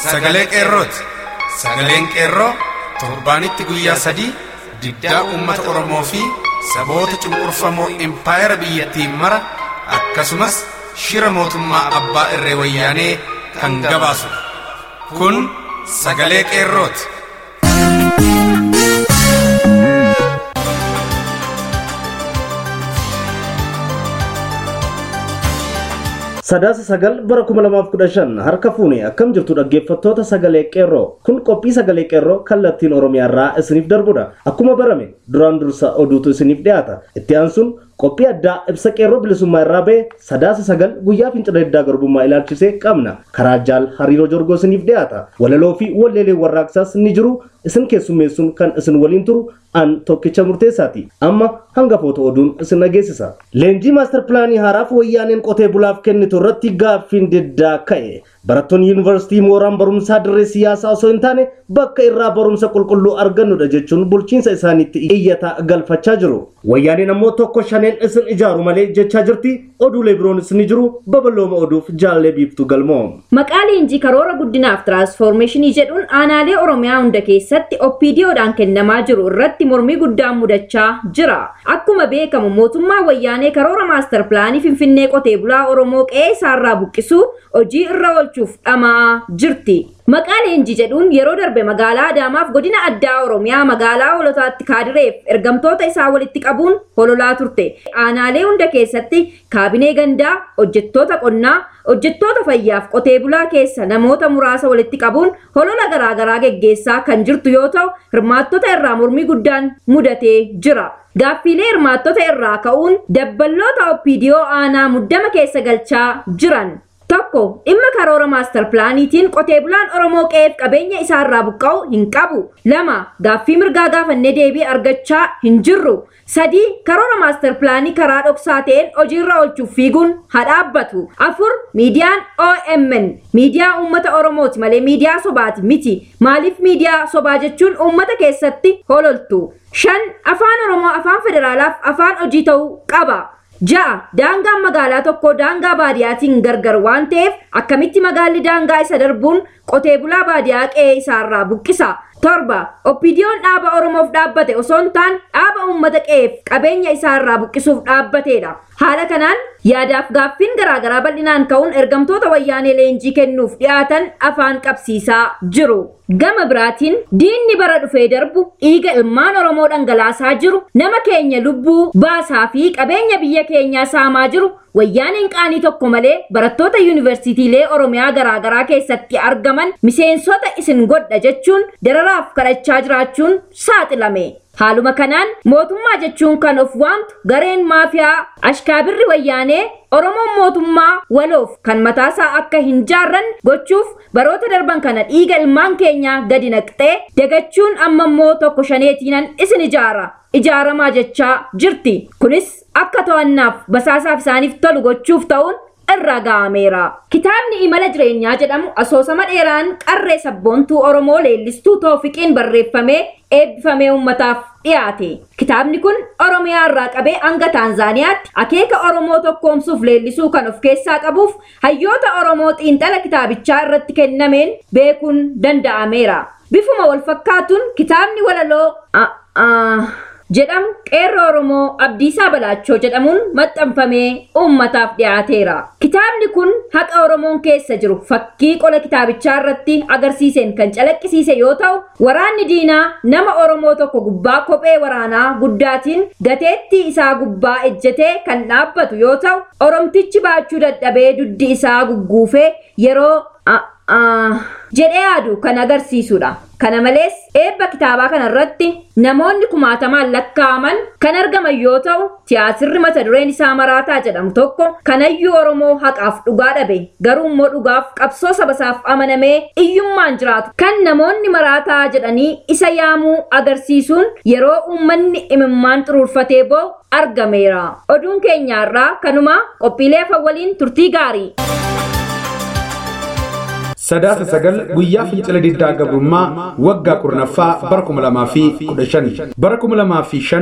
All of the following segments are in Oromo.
sagalee qeerrooti. Sagaleen qeerroo torbaanitti guyyaa sadii diddaa uummata Oromoo fi saboota cunqurfamoo impaayera biyyattiin mara akkasumas shira mootummaa abbaa irree wayyaanee kan gabaasu. Kun sagalee qeerrooti. Sadaasa sagal bara kuma lamaaf kudha shan harka fuune akkam jirtu dhaggeeffattoota sagalee qeerroo kun qophii sagalee qeerroo kallattiin oromiyaa irraa isiniif darbudha akkuma barame duraan dursa oduutu isiniif dhiyaata itti aansuun qophii addaa ibsa qeerroo bilisummaa irraa ba'e sadaasa sagal guyyaa fincila diddaa garbummaa ilaalchisee qabna karaa jaal hariiroo jorgoo isiniif dhiyaata walaloo fi walleelee warraaqsaas ni jiru isin keessummeessuun kan isin waliin turu an tokkicha murteessaati amma hangafoota oduun isin dhageessisa leenjii maastar pilaanii haaraaf wayyaaneen qotee bulaaf kennitu irratti gaaffiin diddaa ka'e barattoonni yuunivarsiitii mooraan barumsaa dirree siyaasaa osoo hin taane bakka irraa barumsa qulqulluu argannudha jechuun bulchiinsa isaaniitti iyyataa galfachaa jiru wayyaaneen ammoo tokko shaneen isin ijaaru malee jechaa jirti oduulee biroonis ni jiru babal'ooma oduuf jaallee biiftu galmoo Maqaa leenjii karoora guddinaaf tiraansfoormeeshinii jedhuun aanaalee Oromiyaa hunda keessatti OPDOdhaan kennamaa jiru irratti mormii guddaan mudachaa jira. Akkuma beekamu mootummaa wayyaanee karoora maastar pilaanii Finfinnee qotee bulaa Oromoo qe'ee isaarraa buqqisuu hojii irra oolchuuf dhamaa jirti. Maqaa leenjii jedhuun yeroo darbe magaalaa Adaamaaf godina addaa Oromiyaa magaalaa holotaatti kaadireef ergamtoota isaa walitti qabuun hololaa turte. Aanaalee hunda keessatti kaabinee gandaa, hojjettoota qonnaa, hojjettoota fayyaaf qotee bulaa keessa namoota muraasa walitti qabuun holola garaagaraa geggeessaa kan jirtu yoo ta'u hirmaattota irraa mormii guddaan mudatee jira. Gaaffiilee hirmaattota irraa ka'uun dabballoota OPDO aanaa muddama keessa galchaa jiran. Tokko dhimma karoora maastar pilaaniitiin qotee bulaan Oromoo qe'eef qabeenya isaarraa buqqa'u hin qabu. Lama gaaffii mirgaa gaafannee deebii argachaa hin jirru. Sadii karoora maastar pilaanii karaa dhoksaa ta'een hojiirra oolchuuf fiiguun haa dhaabbatu. Afur miidiyaan OMN miidiyaa uummata Oromooti malee miidiyaa sobaati miti. Maaliif miidiyaa sobaa jechuun uummata keessatti hololtu. Shan afaan Oromoo afaan federaalaaf afaan hojii ta'uu qaba. Ja'a daangaan magaalaa tokkoo daangaa baadiyaatiin gargar waan ta'eef akkamitti magaalli daangaa isa darbuun qotee bulaa baadiyaa qe'ee isaarraa buqqisa. Torba oppiidiyoon dhaaba Oromoof dhaabbate osoo hin taane dhaaba uummata qe'eef qabeenya isaarraa buqqisuuf dhaabbateedha. Haala kanaan yaadaaf gaaffiin garaagaraa bal'inaan ka'uun ergamtoota wayyaanee leenjii kennuuf dhiyaatan afaan qabsiisaa jiru. Gama biraatiin diinni bara dhufee darbu dhiiga ilmaan Oromoo dhangalaasaa jiru nama keenya lubbuu baasaa fi qabeenya biyya keenyaa saamaa jiru wayyaaneen qaanii tokko malee barattoota yuunivarsiitiilee Oromiyaa garaagaraa keessatti argaman miseensota isin godha jechuun dararaaf kadhachaa jiraachuun saaxilame. Haaluma kanaan mootummaa jechuun kan of waamtu gareen maafiyaa ashkaabirri wayyaanee Oromoon mootummaa waloof kan mataasaa akka hin jaarran gochuuf baroota darban kana dhiiga ilmaan keenyaa gadi naqxee dagachuun amma immoo tokko shaneetiinan isin ijaara. Ijaaramaa jechaa jirti. Kunis akka to'annaaf basaasaaf isaaniif tolu gochuuf ta'uun irra ga'ameera. Kitaabni imala jireenyaa jedhamu asoosama dheeraan qarree sabboontuu Oromoo leellistuu Toofiqiin barreeffamee eebbifamee uummataaf dhiyaate. Kitaabni kun Oromiyaa irraa qabee hanga Taanzaaniyaatti akeeka Oromoo tokkoomsuuf leellisuu kan of keessaa qabuuf hayyoota Oromoo xiinxala kitaabichaa irratti kennameen beekuun danda'ameera. Bifuma wal fakkaatuun kitaabni walaloo jedhamu qeerroo Oromoo Abdiisaa Balaachoo jedhamuun maxxanfamee uummataaf dhiyaateera. Kitaabni kun haqa Oromoon keessa jiru fakkii qola kitaabichaa irratti agarsiiseen kan calaqqisiise yoo ta'u, waraanni diinaa nama Oromoo tokko gubbaa kophee waraanaa guddaatiin gateettii isaa gubbaa ejjetee kan dhaabbatu yoo ta'u, Oromtichi baachuu dadhabee duddi isaa gugguufee yeroo jedhee yaadu kan agarsiisudha. Kana malees eebba kitaabaa kanarratti namoonni kumaatamaan lakkaa'aman kan argaman yoo ta'u, tiyaatirri mata dureen isaa maraataa jedhamu tokko kanayyuu Oromoo haqaaf dhugaa dhabe garuu immoo dhugaaf qabsoo sabasaaf amanamee iyyummaan jiraatu kan namoonni maraataa jedhanii isa yaamuu agarsiisuun yeroo uummanni imimmaan xuruurfatee boo'u argameera. Oduun keenyaarraa kanuma qophiilee afan waliin turtii gaarii. Sadaasa sagal guyyaa fincila diddaa gabrummaa waggaa kurnaffaa bara kuma lamaa fi kudha shani. Bara kuma lamaa fi shan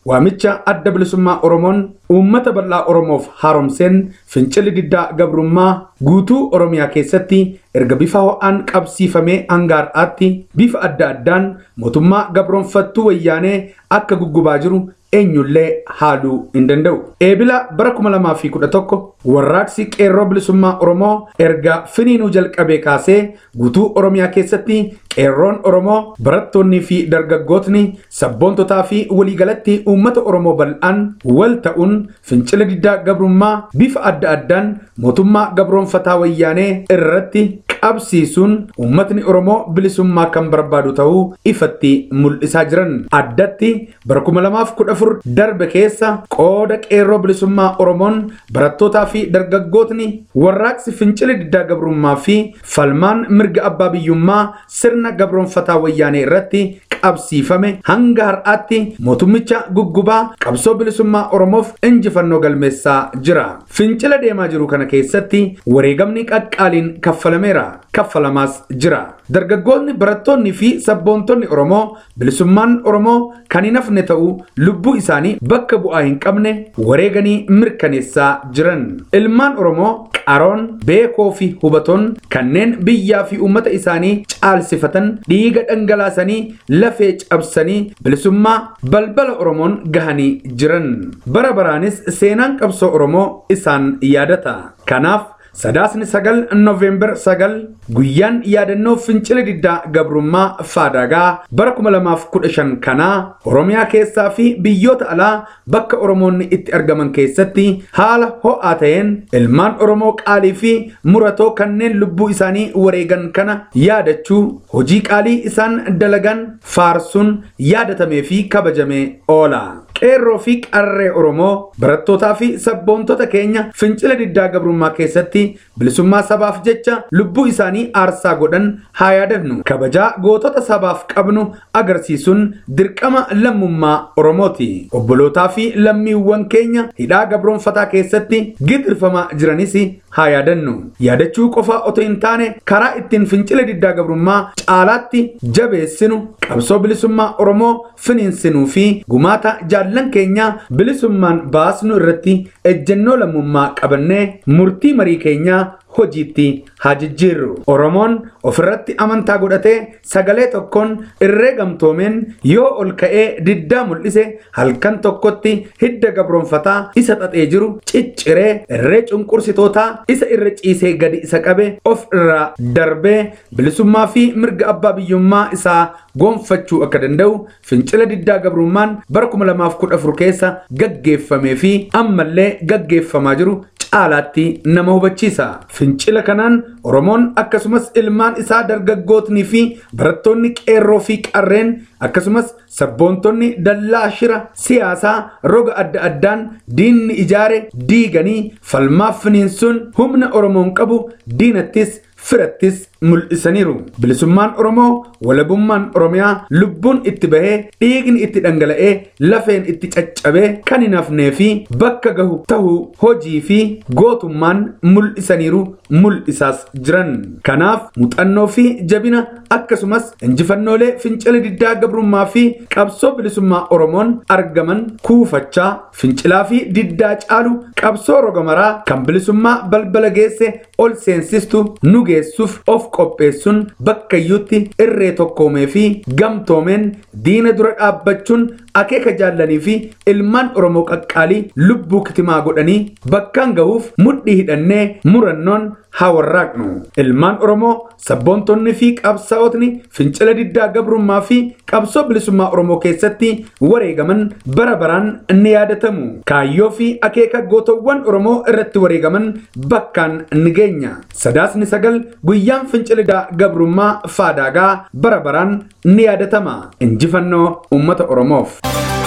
waamicha adda bilisummaa oromoon uummata bal'aa oromoof haaromseen fincilli diddaa gabrummaa guutuu oromiyaa keessatti erga bifa ho'aan qabsiifamee hanga har'aatti bifa adda addaan mootummaa gabroonfattuu wayyaanee akka guggubaa jiru eenyullee haaluu hin danda'u. Eebila bara 2011 warraaqsi qeerroo bilisummaa Oromoo erga finiinuu jalqabee kaasee guutuu Oromiyaa keessatti qeerroon Oromoo barattoonnii fi dargaggootni sabboontotaa fi waliigalatti uummata Oromoo bal'aan wal ta'uun fincila diddaa gabrummaa bifa adda addaan mootummaa gabroonfataa wayyaanee irratti qabsiisuun uummatni Oromoo bilisummaa kan barbaadu ta'uu ifatti mul'isaa jiran. Addatti bara 2014 darbe keessa qooda qeerroo bilisummaa Oromoon barattootaa fi dargaggootni warraaqsi fincila diddaa gabrummaa fi falmaan mirga abbaa biyyummaa sirna gabroonfataa wayyaanee irratti qabsiifame hanga har'aatti mootummicha guggubaa qabsoo bilisummaa Oromoof injifannoo galmeessaa jira. Fincila deemaa jiru kana keessatti wareegamni qaqqaaliin kaffalameera. kaffalamaas jira. Dargaggoonni barattoonni fi sabboontonni Oromoo bilisummaan Oromoo kan hin hafne ta'uu lubbuu isaanii bakka bu'aa hin qabne wareeganii mirkaneessaa jiran. Ilmaan Oromoo qaroon beekoo fi hubatoon kanneen biyyaa fi uummata isaanii caalsifatan dhiiga dhangalaasanii lafee cabsanii bilisummaa balbala Oromoon gahanii jiran. Bara baraanis seenaan qabsoo Oromoo isaan yaadata. Kanaaf Sadaasni sagal Noovembar sagal guyyaan yaadannoo fincila diddaa gabrummaa faadaagaa bara 2015 kanaa Oromiyaa keessaa fi biyyoota alaa bakka Oromoonni itti argaman keessatti haala ho'aa ta'een ilmaan Oromoo qaalii fi muratoo kanneen lubbuu isaanii wareegan kana yaadachuu hojii qaalii isaan dalagan faarsuun yaadatamee fi kabajamee oola. qeerroo fi qarree Oromoo barattootaa fi sabboontota keenya fincila diddaa gabrummaa keessatti bilisummaa sabaaf jecha lubbuu isaanii aarsaa godhan haa yaadannu. Kabajaa gootota sabaaf qabnu agarsiisuun dirqama lammummaa Oromooti. Obbolootaa fi lammiiwwan keenya hidhaa gabroonfataa keessatti gidirfamaa jiranis haa yaadannu. Yaadachuu qofa otoo hin taane karaa ittiin fincila diddaa gabrummaa caalaatti jabeessinu qabsoo bilisummaa Oromoo finiinsinuu fi gumaata jaallan keenya bilisummaan baasnu irratti ejjennoo lammummaa qabannee murtii marii keenyaa hojiitti haa jijjiirru. Oromoon ofirratti amantaa godhatee sagalee tokkoon irree gamtoomeen yoo ol ka'ee diddaa mul'ise halkan tokkotti hidda gabroonfataa isa xaxee jiru cicciree irree cunqursitootaa isa irra ciisee gadi isa qabe of irraa darbee bilisummaa fi mirga abbaa biyyummaa isaa gonfachuu akka danda'u fincila diddaa gabrummaan bara 2014 keessa gaggeeffamee fi ammallee gaggeeffamaa jiru caalaatti nama hubachiisa. Fincila kanaan Oromoon akkasumas ilmaan isaa dargaggootnii fi barattoonni qeerroo fi qarreen akkasumas sabboontonni dallaa shira siyaasaa roga adda addaan diinni ijaare diiganii falmaaf finiinsuun humna Oromoon qabu diinattis firattis mul'isaniiru. Bilisummaan Oromoo walabummaan Oromiyaa lubbuun itti bahee dhiigni itti dhangala'ee lafeen itti caccabee kan hin hafnee fi bakka gahu tahuu hojii fi gootummaan mul'isaniiru mul'isaas jiran. Kanaaf muuxannoo fi jabina akkasumas injifannoolee fincila diddaa gabrummaa fi qabsoo bilisummaa Oromoon argaman kuufachaa fincilaa fi diddaa caalu qabsoo roga maraa kan bilisummaa balbala geesse ol seensistu nu geessuuf of qopheessuun bakkayyuutti irree tokkoomee fi gamtoomeen diina dura dhaabbachuun akeeka jaallanii fi ilmaan oromoo qaqqaalii lubbuu kitimaa godhanii bakkaan gahuuf mudhii hidhannee murannoon haa warraaqnu ilmaan oromoo sabboontonni fi qabsaa'otni fincila diddaa gabrummaa fi qabsoo bilisummaa oromoo keessatti wareegaman bara baraan ni yaadatamu kaayyoo fi akeeka gootowwan oromoo irratti wareegaman bakkaan ni geenya sadaasni sagal guyyaan fincila diddaa gabrummaa faadaagaa bara baraan ni yaadatama injifannoo ummata oromoof.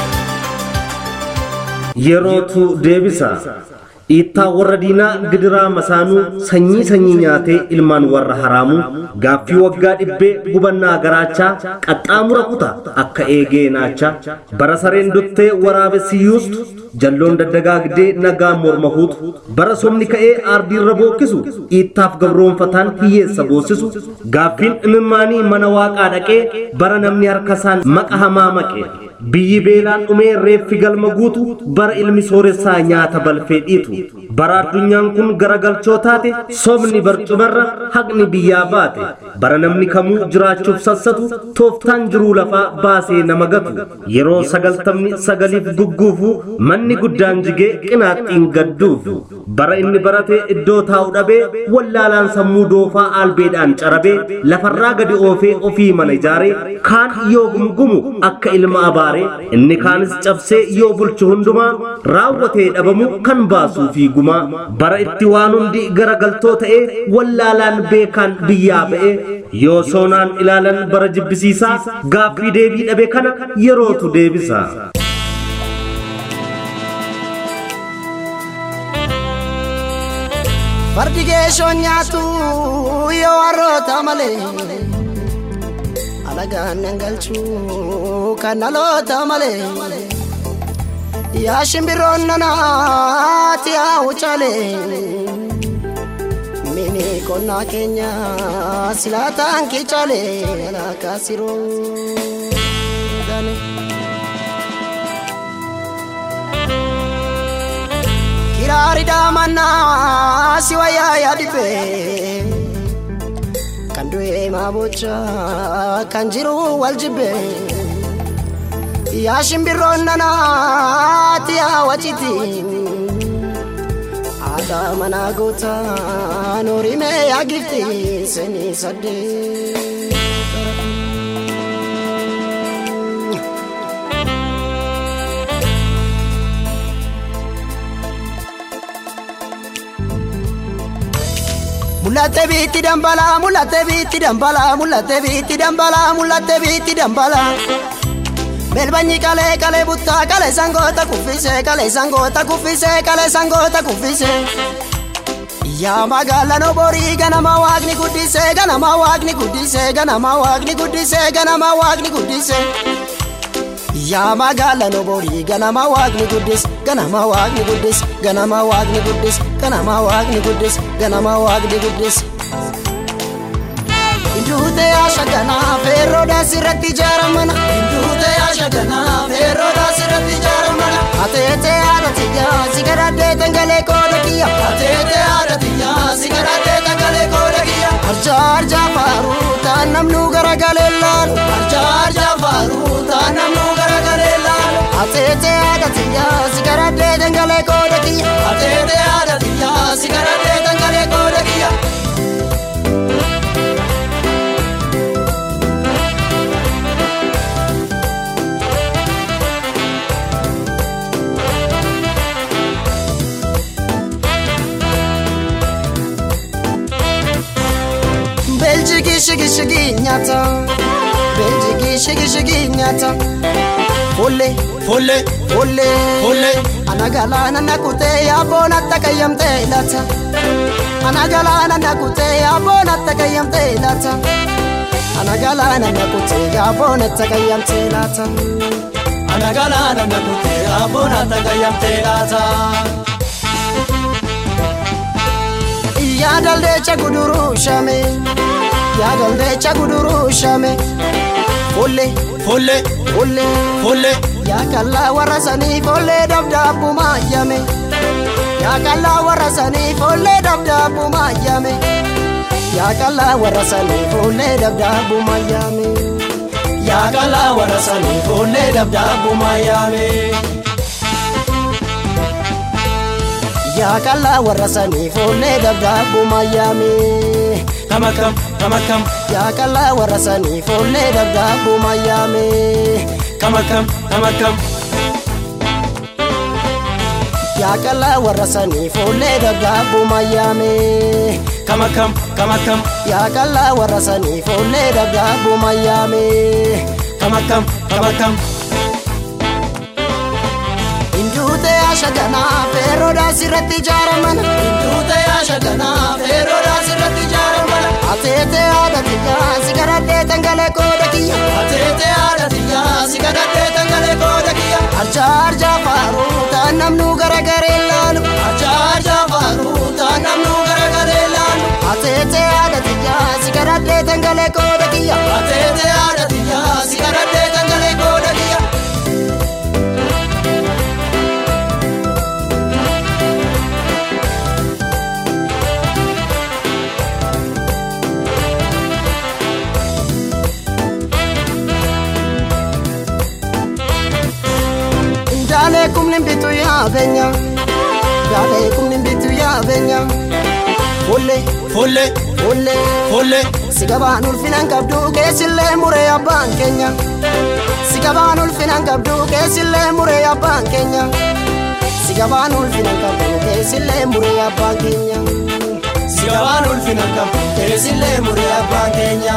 yerootu deebisa dhiittaa warra diinaa gidiraa masaanuu sanyii sanyii nyaatee ilmaan warra haraamuu gaaffii waggaa dhibbee gubannaa garaachaa qaxxaamura kuta akka eegee naachaa bara sareen duttee waraabessi yuustu jalloon daddagaagdee nagaa morma huutu bara somni ka'ee aardiirra bookkisu dhiittaaf gabroonfataan hiyyeessa boosisu gaaffiin imimmaanii mana waaqaa dhaqee bara namni harkasaan maqa hamaa maqe biyyi beelaan dhumee reeffi galma guutu bara ilmi sooressaa nyaata balfee dhiitu bara addunyaan kun garagalchoo taate sobni barcumarra haqni biyyaa baate bara namni kamuu jiraachuuf sassatu tooftaan jiruu lafaa baasee nama gatu yeroo sagaltamni sagaliif gugguufu manni guddaan jigee qinaaxxiin gadduufu bara inni barate iddoo taa'u dhabee wallaalaan sammuu doofaa albeedhaan carabee lafarraa gadi oofee ofii mana ijaaree kaan yoo gumgumu akka ilma abaaree inni kaanis cabsee yoo bulchu hundumaa raawwatee dhabamu kan baasuu fi gumaa bara itti waan hundi garagaltoo ta'ee wallaalaan beekaan biyyaa ba'ee yoo soonaan ilaalan bara jibbisiisaa gaaffii deebii dhabe kana yerootu deebisa. Fardi geeshoon nyaatu yoo warroota malee alagaan nan galchuu kan dhaloota malee yaa shimbirroon nanaati yaa wucalee mini qonnaa keenya silaataan kichalee alaakaa siroo gane. kiraari daamannaa si wayyaa yaadibe kan du'e maabocha kan jiru wal jibbe yaa shimbirroon nanaati yaa waciti haadha manaa goota noorimee yaa gifti seenii saddee. Mul'atte biitti dambalaa, mul'atte biitti dambalaa, mul'atte biitti dambalaa, mul'atte biitti dambalaa. Belbanyi kalee kalee buttaa kalee sangoota kuffisee kalee sangoota kuffisee kalee sangoota kuffisee. Yaa magaalaan oborii ganama waaqni guddisee ganama waaqni guddisee ganama waaqni guddisee ganama waaqni guddisee. Yaa magaalaan oborii ganama waaqni guddis ganama waaqni guddis ganama waaqni guddis ganama waaqni guddis ganama waaqni guddis. Hinduute yaashaganaa feerroodhaa sirratti ijaaramana. Hinduute yaashaganaa feerroodhaa sirratti ijaaramana. Ateetee haadha tiyyaa si gadhaddee tangalee kooda kiyya. Ateetee haadha tiyyaa si gadhaddee tangalee kooda kiyya. Arjaa arjaa faaruu taan namnu garagalee laalu. Arjaa arjaa faaruu taan namnu garagalee laalu. Ateetee haadha tiyyaa si gadhaddee tangalee kooda kiyya. Ateetee haadha tiyyaa si gadhaddee tangalee kooda kiyya. Beljigi shigi shigi nyata Beljigi shigi shigi nyata Folle folle folle folle Anagalana nakute yabona takayamte lata Anagalana nakute yabona takayamte lata Anagalana nakute yabona takayamte lata Anagalana nakute yabona takayamte lata yaadaldeecha guduruu shame yaadaldeecha guduruu shame folle folle folle folle yaakallaa warra sanii follee dabdaabbuma yame yaakallaa warra sanii follee dabdaabbuma yame yaakallaa warra sanii follee dabdaabbuma yame yaakallaa warra sanii follee dabdaabbuma yame. yaakallaa warra sanii foollee dabdaabbuma yaame. Kama kam kama kam yaakallaa warra sanii foollee dabdaabbuma yaame. Kama kam kama kam yaakallaa warra sanii foollee dabdaabbuma yaame. Kama kam kama kam yaakallaa warra sanii foollee dabdaabbuma yaame. Kama kam kama kam. Hinduute yaashaganaa feerroodhaa sirratti ijaaramana. Hinduute yaashaganaa feerroodhaa sirratti ijaaramana. Ateetee haadha tiyyaa si gadhaddee tangalee kooda kiyya. Ateetee haadha tiyyaa si gadhaddee tangalee kooda kiyya. Arjaa arjaa faaruu taan namnu garagaree laalu. Arjaa arjaa faaruu taan namnu garagaree laalu. Ateetee haadha tiyyaa si gadhaddee tangalee kooda kiyya. Ateetee haadha tiyyaa si gadhaddee tangalee kooda kiyya. kumni bitu yaabenya Gaalee kumni bitu yaabenya Folle Folle, folle folle, si gabaan ulfinan qabdu keessillee muree abbaan keenya si gabaan ulfinan qabdu keessillee muree abbaan keenya si gabaan ulfinan qabdu keessillee muree abbaan keenya si gabaan ulfina qabu, keessillee muree abbaan keenya.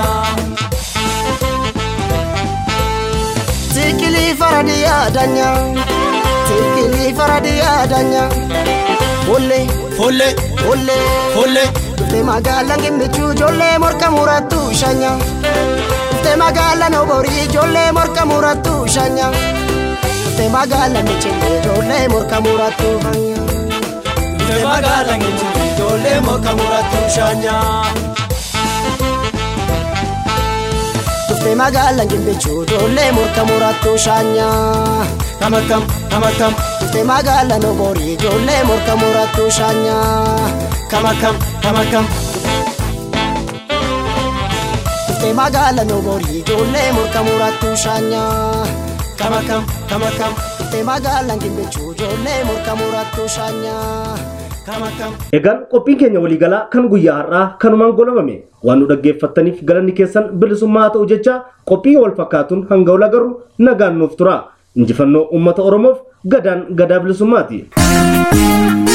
tikilii faradi yaadanya tikilii faradi yaadanya folle Folle, folle folle, dhufte magaalaan gimmichuu ijoollee morka murattu shanya dhufte magaalaan oborii ijoollee morka murattu shanya dhufte magaalaan michillee ijoollee morka murattu fanya Dhufte magaalaan Gimbichuu ijoollee morka murattu shaanyaa. dhufte magaalaan gimmichuu ijoollee morka murattu shanya Kam akkam, kam akkam, dhufte magaalaan oborii ijoollee morka murattu shanya kam akkam, kam akkam. dhufte magaalaan oborii ijoollee morka murattu shanya Kam akkam, kam akkam, dhufte magaalaan gimmichuu ijoollee morka murattu shanya. kam akkam. Egaan qophiin keenya waliigalaa kan guyyaa har'aa kanumaan goolabame waan nu dhaggeeffattaniif galanni keessan bilisummaa haa ta'u jecha qophii wal fakkaatuun hanga wal agarru nagaan nuuf tura. Injifannoo uummata Oromoof gadaan gadaa bilisummaati.